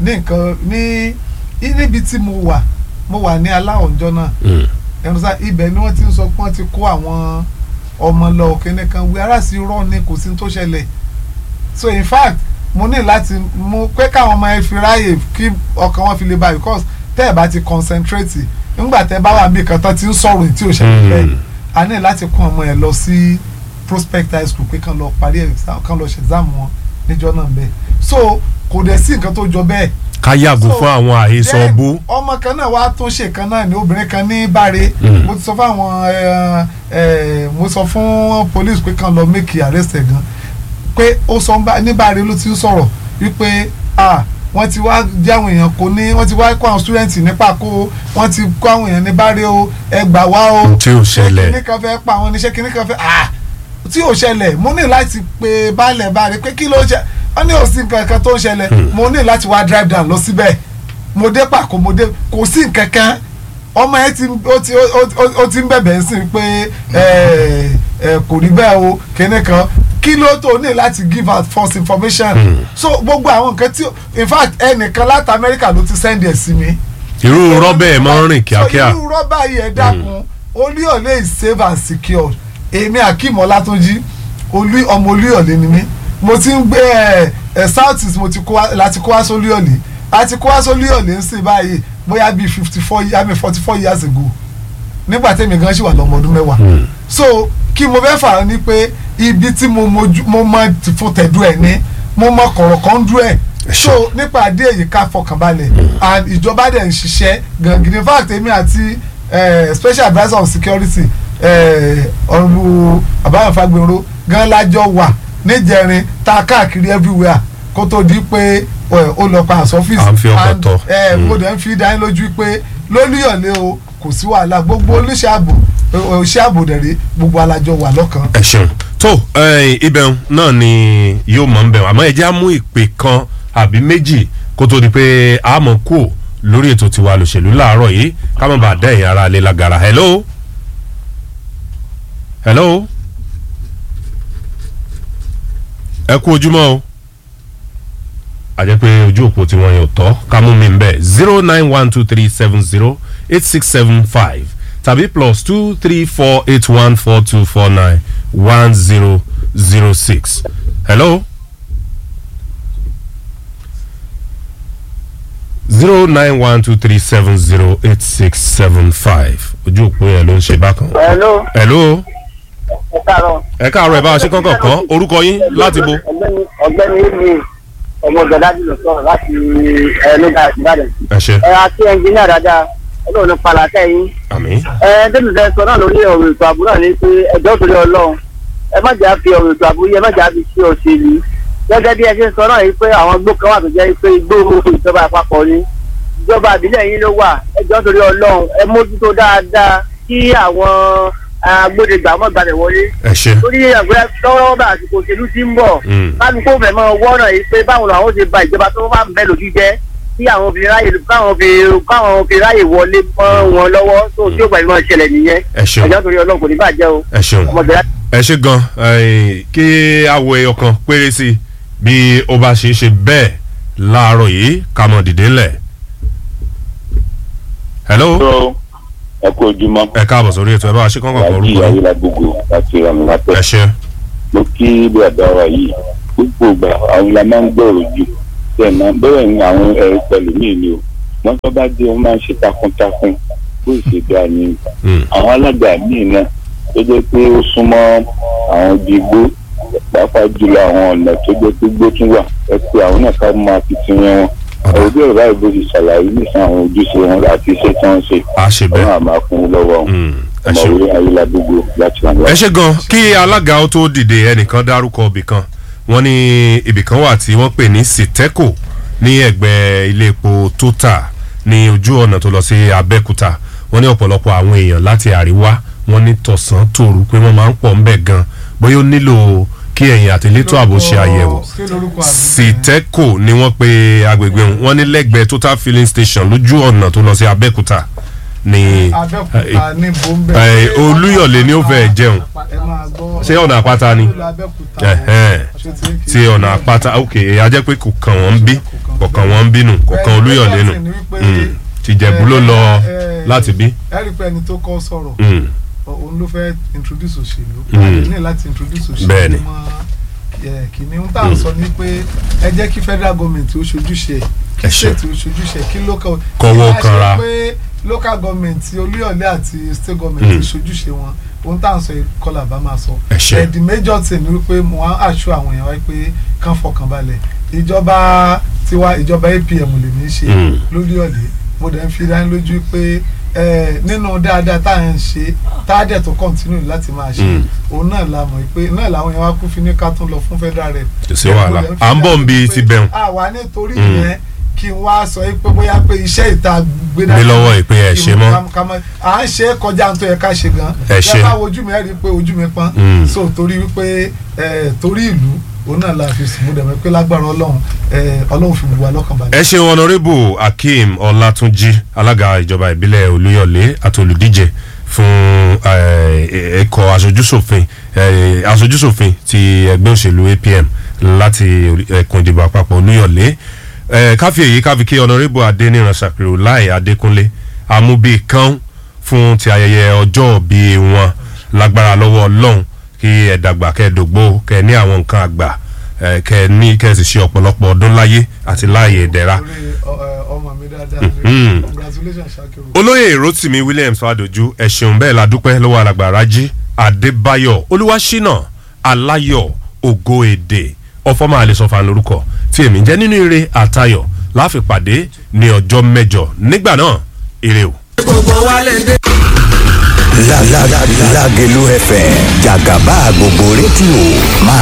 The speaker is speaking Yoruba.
ní nǹkan ní níbi tí mo wà mo wà ní aláwọ̀njọ́ náà Mm. ẹnu sá ibẹ̀ ni wọ́n ti ń sọ pé wọ́n ti kó àwọn ọmọ lọ kíní kan wí ara sí rọ ni kò sí ní tó ṣẹlẹ̀ so in fact mo ní láti mú pé káwọn ọmọ ẹ fi ráàyè kí ọkàn wọn fi lè balẹ̀ because tẹ́ ẹ̀ bá ti concentrate nígbà tẹ́ ẹ bá wà bí kan tán ti ń sọ̀rọ̀ tí ò ṣẹlẹ̀ Mm. bẹ́ẹ̀ a ní láti kó ọmọ ẹ lọ sí prospect high school pé kàn lọ parí exam kàn lọ ṣe exam wọn níjọ́ náà bẹ́ẹ̀ so kò dẹ̀ sí nǹkan tó jọ bẹ́ẹ̀ ká yàgò So, fún àwọn àhesọ then bó. ọmọ kan náà wàá tún ṣe kan náà ní obìnrin kan ní Báre Mm. mo ti sọ fún àwọn ẹ, ẹ, mo sọ fún police pé kàn lọ make arrest ẹ gan pé ó sọ ń bá- ní Báre ló ti ń sọ̀rọ̀ wípé ah wọ́n ti wá jẹ́ àwọn èèyàn kò ní wọ́n ti wá kó àwọn student nípa kó o wọ́n ti kó àwọn èèyàn ní Báre o ẹ gbà wá o tí ò ṣẹlẹ̀. kíní kan fẹ́ pa àwọn oníṣẹ́ kíní kan fẹ́ ah tí ò ṣẹlẹ̀ mo ní láti pe baálẹ̀ Báre pé kí ló ṣe wọ́n ní òsì nǹkan kan tó ń ṣẹlẹ̀ mo ní láti wá drive down lọ síbẹ̀ mo dé pàkó mo dé kò sí nǹkan kan ọmọ yẹn ti ó ti ó- ó- ó ti ń bẹ̀bẹ̀ sí pé ẹ ẹ kò rí bẹ́ẹ̀ o kíní kan kí ló tó ní láti give out false information so gbogbo àwọn nǹkan tí in fact ẹnìkan láti Amẹ́ríkà ló ti send ẹ̀ sí mi irú rọ́bẹ̀ ẹ̀ máa ń rìn kíákíá. so irú rọ́bà yìí ẹ dákun olúyọ̀lé is safe and secured èmi akeem ọlátúnjí olú ọmọ olúyọ̀lé ni mí mo ti ń gbé ẹ ẹ south east mo ti kó wá láti kó wá sólúyọ̀lé láti kó wá sólúyọ̀lé ń sìn báyìí bóyá bíi fifty four I mean forty four years ago nígbà tẹ́mi gan ṣì wà lọ́mọ ọdún mẹ́wàá so kí mo fẹ́ fà á ní pé ibi tí mo mojú mo mọ ti fún tẹ̀dú ẹ̀ ní mo mọ kọ̀rọ̀ kan dú ẹ̀ so nípa àdé èyí ká fọkànbalẹ̀ and ìjọba dẹ̀ ń ṣiṣẹ́ gangan in fact èmi àti eh, special adviser on security ọ̀rùn àbáyọ̀ fagbèrò gan lájọ wà níjẹrin tá a káàkiri everywhere kó tó di pé eh, ó lọ pa àṣọ ọ́fíìsì À ń fi ọkọ̀ and, tọ̀. eh, Mm. mo dẹ̀ ń fi dání lójú pé lólúyọ̀lé o kò sí wàhálà gbogbo oníṣẹ́ ààbò oṣẹ́ ààbò dẹ̀rẹ́ gbogbo alájọ wà lọ́kàn. ẹ ṣeun tó eh, ibẹ̀ náà ni yóò mọ̀ ń bẹ̀ àmọ́ ẹ jẹ́ á mú ìpè kan àbí méjì kó tó di pé a mọ̀ kú lórí ètò tiwa lòṣèlú láàárọ̀ yìí ká má bàa dá ẹ̀yìn ara lé lágara hello hello ẹ kú ojúmọ́ o àjẹ́ pé ojú òpó tí wọ́n yàn tọ́ ká mú mi bẹ́ẹ̀ zero nine one two three seven zero eight six seven five tàbí plus two three four eight one four two four nine one zero zero six. hello. zero nine one two three seven zero eight six seven five ojú òpó yẹn ló ń ṣe bákan. Hello, hello. ẹ káàárọ̀. ẹ káàárọ̀ ẹ bá a ṣe kankan kan orúkọ yín láti bo. Ọ̀gbẹ́ni ọ̀gbẹ́ni Emi ọmọ Gàdájì ló sọ̀rọ̀ láti ẹ̀ẹ́dẹ́gbà Ìbàdàn. ẹ ṣe Ẹ àti ẹnjìníà dáadáa Ọlọ́run ní palàkẹ́ yín. àmín. Ẹ Dẹ́mi fẹ́ sọ náà lórí ọ̀rọ̀ ètò ààbò náà ní pé ẹjọ́ torí Ọlọ́run. Ẹ má jà fi ọ̀rọ̀ ètò ààbò yẹ má jà fi ṣe òṣèlú. Gẹ́gẹ́ bí ẹ ṣe sọ náà yìí pé àwọn igbó kan wà tó jẹ́ pé igbó ìjọba àpapọ̀ ni. Ìjọba àbílẹ̀ yín ló wà ẹjọ́ torí Ọlọ́run ẹ mójútó dáadáa kí àwọn agbódegbà mọ́ gbalẹ̀ wọlé ẹ ṣe. torí ẹgbẹ́ tọ́wọ́ bá àsìkò òṣèlú ti ń bọ̀ Mm. kálukú fẹ́ mọ wọ́nà yìí pé báwo làwọn ṣe ba ìjọba tó bá ń bẹ lójú jẹ́ kí àwọn fi ráyè káwọn fi káwọn fi ráyè wọlé mọ́ wọn lọ́wọ́ tó tí ó gbà ìmọ̀ ìṣẹ̀lẹ̀ nìyẹn ẹ ṣeun ẹ̀jọ́ torí ọlọ́run kò ní bàjẹ́ o ẹ ṣeun. ọmọdé ẹ ṣe gan eh, kí àwọ ẹyọ kan péré sí i bí ó bá ṣe é ṣe bẹ́ẹ̀ láàárọ̀ yìí ká mọ̀ dìde ńlẹ̀. hello tó ẹ kú ojúmọ́ ẹ káàbọ̀ sórí ètò ẹ bá a ṣe kankan kan wájú orúkọ yín. ayélujágbogbo láti ọ̀nà látẹ̀ ẹ ṣe mo kí bàbá wa yìí gbogbo ìgbà àwọn la máa ń gbọ́rọ̀ jù bẹ́ẹ̀ náà bẹ́ẹ̀ ni àwọn ẹ̀rọ pẹ̀lú mí ni o wọ́n tó bá dé wọ́n máa ń ṣe takuntakun bó ṣe dáa ni Mm. àwọn alága míì náà tó jẹ́ pé ó súnmọ́ àwọn ibi igbó pàápàá jùlọ àwọn ọ̀nà tó jẹ́ pé igbó tún wà ẹ pé àwọn náà ká máa fi ti yẹn wọn ọ̀rọ̀ bí ọ̀rọ̀ báyìí bó ti ṣàlàyé nísìnyí àwọn ojúṣe wọn àti iṣẹ́ tí wọ́n ń ṣe a ṣe ọ̀rọ̀ bẹ́ẹ̀. àmà fún un lọ́wọ́ Mm. ẹ ṣe ọmọwé ayélujágbogbo láti wà ẹ ṣe gan kí alága ó tó dìde ẹnìkan dárúkọ ibìkan wọ́n ní ibìkan wà tí wọ́n pè ní siteco ní ẹ̀gbẹ́ ilé epo total ní ojú ọ̀nà tó lọ sí abẹ́òkúta wọ́n ní ọ̀pọ̀lọpọ̀ àwọn èèyàn láti àríwá wọ́n ní tọ̀sán tòru pé wọ́n máa ń pọ̀ ńbẹ̀ gan bóyá ó nílò kí ẹ̀yìn àtẹ̀létò ààbò ṣe àyẹ̀wò Kí lorúkọ àgbẹ̀? siteco ni wọ́n pe agbègbè wọn wọ́n ní lẹ́gbẹ̀ẹ́ total filling station lójú ọ̀nà tó lọ sí abẹ́òkúta ní Abẹ́òkúta ní bòńbẹ́. ẹ, Olúyọ̀lé ni ó fẹ́ jẹun ẹ máa gbọ́. ṣé ọ̀nà àpáta ni Olú Abẹ́òkúta. Ẹ̀hẹ́n. Ṣé ti ń kí- tí ọ̀nà àpáta ok a jẹ́ pé kò kàn wọ́n bí kọ̀ọ̀kan wọn ń bínú kọ̀ọ̀kan olúyọ̀lé nù Mm. tìjẹ̀bú ló lọ láti bí. ẹ rí i pé ẹni tó kọ́ sọ̀rọ̀ Mm. òun ló fẹ́ introduce òṣèlú Mm. àti ní láti introduce òṣèlú Bẹ́ẹ̀ni. mọ́ ẹ, kìíní ń tà ń sọ ni pé ẹ jẹ́ kí federal government ó ṣojúṣe ẹ̀, kí Ẹ ṣé. state ó ṣojúṣe ẹ̀, kí local Kọ́wọ́ kí wá ṣe kanra. pé local government olúyọ̀lé àti state government Mm. ṣojúṣe wọn ohun tá à ń sọ yìí kọ́lá bá máa sọ Ẹ ṣé. ẹ̀, the major thing ni wípé mo wá àṣọ àwọn èèyàn wáyé pé kán fọkàn balẹ̀ ìjọba tiwa ìjọba APM lè ní í ṣe Mm. lólúyọ̀lé mo dẹ̀ ń fi dání lójú pé ẹ, nínú dáadáa tá à ń ṣe tá a dẹ̀ tó continue láti máa ṣe Mm. òun náà la mọ̀ pé náà làwọn èèyàn wá kú fi ní ká tún lọ fún federal rep. Kò sí wàhálà. Mo dẹ̀ ń fi À ń bọ̀ dání ń bi pé ti bẹ̀rùn. àwa nítorí Mm. yẹn kí n wá sọ pé bóyá pé iṣẹ́ ìta gbé Gbé lọ́wọ́ ìpè ẹ̀ ṣe mọ́. ká- ká mọ́- à ń ṣe é kọjá tó yẹ ká ṣe gan. Ẹ ṣe. yàtọ̀ àwọn ojú mi ẹ̀ rí i pé ojú mi pọ́n. Mm. so torí wípé ẹ, torí ìlú òun náà la fi sùn mo dẹ̀ mọ̀ pé lágbára ọlọ́run ẹ, ọlọ́run fi gbogbo wa lọ́kàn balẹ̀. ẹ ṣeun honourable akeem ọlátúnjì alága ìjọba ìbílẹ̀ olúyọ̀lé àti olùdíje fún eh, ẹ̀kọ́ aṣojúṣòfin eh, aṣojúṣòfin ti ẹgbẹ́ òṣèlú apm láti orí- ẹkùn ìdìbò àpapọ̀ olúyọ̀lé Eh, káfí èyí káfí kí honourable adéníran ṣàpèrò láì adékúnlé amúbí kan fún ti ayẹyẹ ọjọ́ bí wọn lágbára lọ́wọ́ ọlọ́run kí ẹ dàgbà kẹ́ ẹ dògbò kẹ́ ẹ ní àwọn nǹkan àgbà eh, kẹ́ ẹ ní kẹ́ ẹ sì ṣe ọ̀pọ̀lọpọ̀ ọdún láyé àti láàyè ìdẹ̀ra orí ọ- ẹ, ọmọ mi dáadáa Mhm. ni congratulations Shakiru. olóyè rotimi williams fadoju ẹ̀sùn bẹ́ẹ̀ la dúpẹ́ lọ́wọ́ alàgbà rájí adébáyọ̀ olúwaṣínà aláyọ̀ ògo èdè ọfọmọ àlesọfà lórúkọ tí èmi jẹ́ nínú ire àtayọ̀ láfi pàdé ní ọjọ́ mẹ́jọ nígbà náà ire o. La la la Lágelú FM jàgàbá gbogbo rédíò máa